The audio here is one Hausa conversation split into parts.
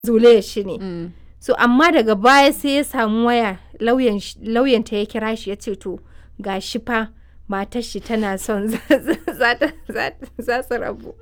zolaya shi ne Mm. so amma daga baya sai ya samu waya lauyan sh- lauyanta ya kira shi ya ce to ga shi fa matar shi tana son za za ta- za- za su rabu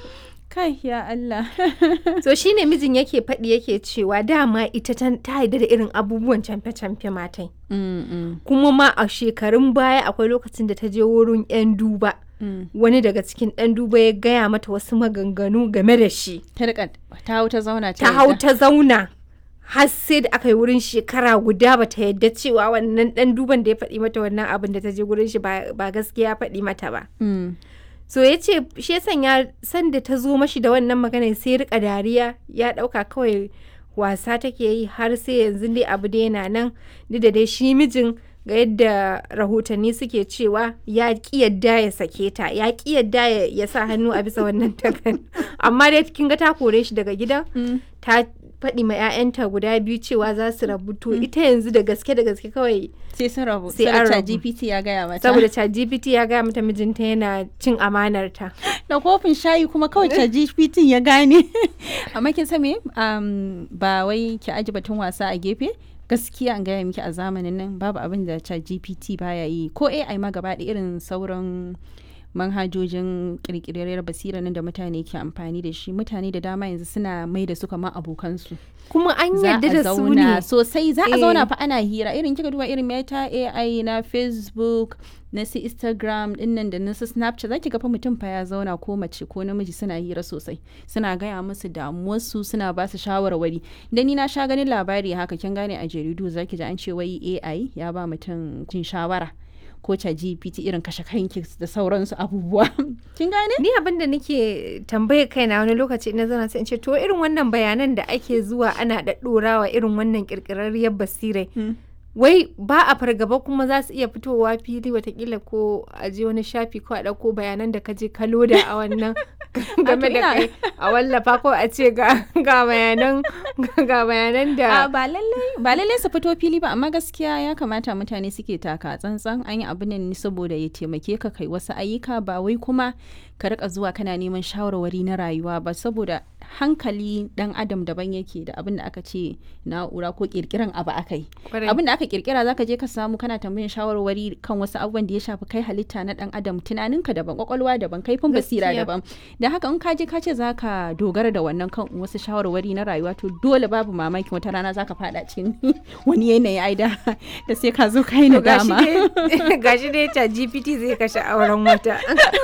Kai ya Allah. so shine mijin yake faɗi yake cewa dama ita ta ta yarda da irin abubuwan camfe-camfe matai Mm, mm, kuma ma a shekarun baya akwai lokacin da ta je wurin 'yan duba mm. wani daga cikin ɗan duba ya gaya mata wasu maganganu game da shi Ta rika ta hau ta zauna ta hau yarda. ta zauna har sai da aka yi wurin shekara guda ba ta yadda cewa wannan ɗan duban da ya faɗi mata wannan abin da ta je wurin shi ba ba gaskiya ya faɗi mata ba Mm. so ya ce shi ya sanya sanda ta zo mashi da wannan magana sai ya rika dariya ya ɗauka kawai wasa take yi har sai yanzu dai abu dai yana nan duk da dai shi mijin ga yadda rahotanni suke cewa ya ki yadda ya sake ta ya ki yadda ya, ya sa hannu a bisa wannan takarda amma dai kin ga ta kore shi daga gidan Mm. ta faɗi ma 'ya'yanta guda biyu cewa za su rabu to ita yanzu da gaske da gaske kawai Sai sun rabu. Sai Saboda an rabu. GPT ya gaya mata. saboda ChatGPT ya gaya mata mijinta yana cin amanarta da kofin shayi kuma kawai ChatGPT ya gane amma kin san me um, ba wai ki aji batun wasa a gefe gaskiya an gaya miki a zamanin nan babu abin da ChatGPT baya yi ko AI ma gaba da irin sauran manhajojin kirkirar basira nan da mutane ke amfani da shi mutane da dama yanzu suna mai da su kamar abokansu kuma an za yarda a da su zauna ne sosai za a Eh. zauna fa ana hira irin kika duba irin meta AI na Facebook na su Instagram dinnan da na su Snapchat zaki ga fa mutum fa ya zauna ko mace ko namiji suna hira sosai suna gaya musu damuwarsu suna ba su shawarwari da ni na sha ganin labari haka kin gane a jaridu zaki ji an ce wai AI ya ba mutum jin shawara ko ta GPT irin kashe kanki da sauransu abubuwa kin gane ni abin da nake tambayar kaina wani lokaci na zana sai in ce to irin wannan bayanan da ake zuwa ana ɗaɗɗorawa irin wannan ƙirƙirarriyar basirai Hmm. wai ba a fargaba kuma za su iya fitowa fili watakila ko a je wani shafi ko a ɗauko bayanan da ka je ka loda a wannan game da ina- kai a wallafa ko a ce ga ga bayanan ga bayanan A da ba lallai ba lallai su fito fili ba amma gaskiya ya kamata mutane suke taka tsantsan an yi abu ne saboda ya taimake ka kai wasu ayyuka ba wai kuma ka rika zuwa kana neman shawarwari na rayuwa ba saboda hankali dan adam daban yake da abin da aka ce na'ura ko kirkiran abu aka yi Kwarai. abin da aka kirkira zaka je ka samu kana tambayin shawarwari kan wasu abubuwan da ya shafi kai halitta na dan adam tunaninka daban kwakwalwa daban kaifin basira Gaskiya. daban da haka in ka je ka ce zaka dogara da wannan kan wasu shawarwari na rayuwa to dole babu mamaki wata rana zaka fada cikin wani yanayi ai da da sai ka zo kai To gashi nadama dai gashi dai ta GPT zai kashe auren wata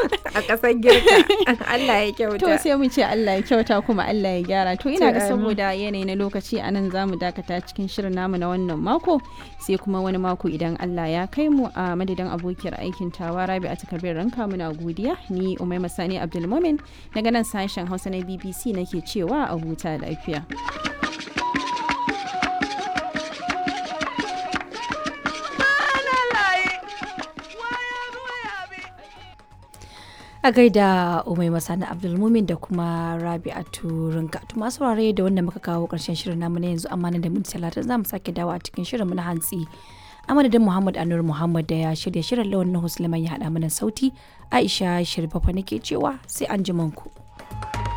a ƙasar girka Allah ya kyauta to sai mu ce Allah ya kyauta kuma Allah ya gyara to ina To, ga amin. saboda yanayi na lokaci a nan zamu dakata cikin shirin namu na wannan mako sai kuma wani mako idan Allah ya kai mu a madadin abokiyar aikin tawa Rabi a takardar ranka muna godiya ni Umaima Sani Abdulmumin daga nan sashen Hausa na BBC nake cewa a huta lafiya a gaida umai masani abdulmumin da kuma rabi'atu rinka to masu saurare da wanda muka kawo karshen shirin namu na yanzu amma nan da minti talatin za mu sake dawo a cikin shirin mu na hantsi a madadin muhammad anur muhammad da ya shirya shirin lawan na ya haɗa mana sauti aisha shirfafa nake cewa sai an ku.